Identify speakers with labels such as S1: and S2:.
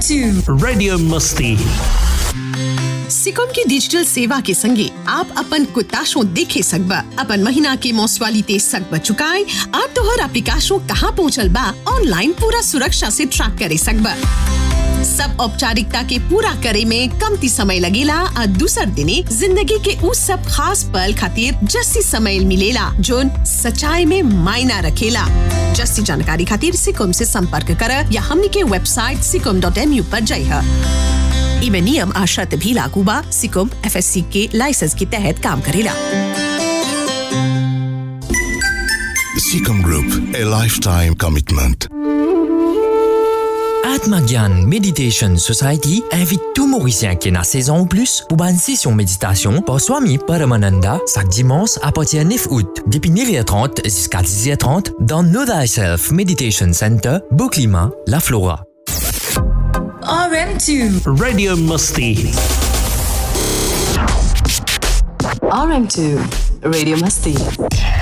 S1: RM2
S2: Radio Musti.
S3: Sikkim की digital सेवा के संगे आप अपन कुताशो देखे सकबा अपन महीना के मोसवालिते सकबा चुकाए और तोहर एप्लीकेशनो कहाँ पहुँचल बा ऑनलाइन पूरा सुरक्षा से ट्रैक करे सकबा सब औपचारिकता के पूरा करे में कमती समय लगेला और दूसर दिने जिंदगी के उस सब खास पल खातिर जस्सी समय मिलेला जोन सच्चाई में मायना रखेला जस्सी जानकारी खातिर सिकम से संपर्क कर या हमनी के वेबसाइट सिकम डॉट एम यू पर जाइए इमे नियम आ शर्त भी लागू बा सिकुम एफएससी के लाइसेंस के तहत काम करेला
S4: Seacom Group, a lifetime commitment.
S5: Atmagyan Meditation Society invite tout Mauricien qui est dans saison ou plus pour une session méditation par Swami Paramananda chaque dimanche à partir du 9 août, depuis 9h30 jusqu'à 10h30 dans Know Thyself Meditation Center, Beauclima, La Flora.
S1: RM2
S2: Radio Musti.
S6: RM2 Radio Masti.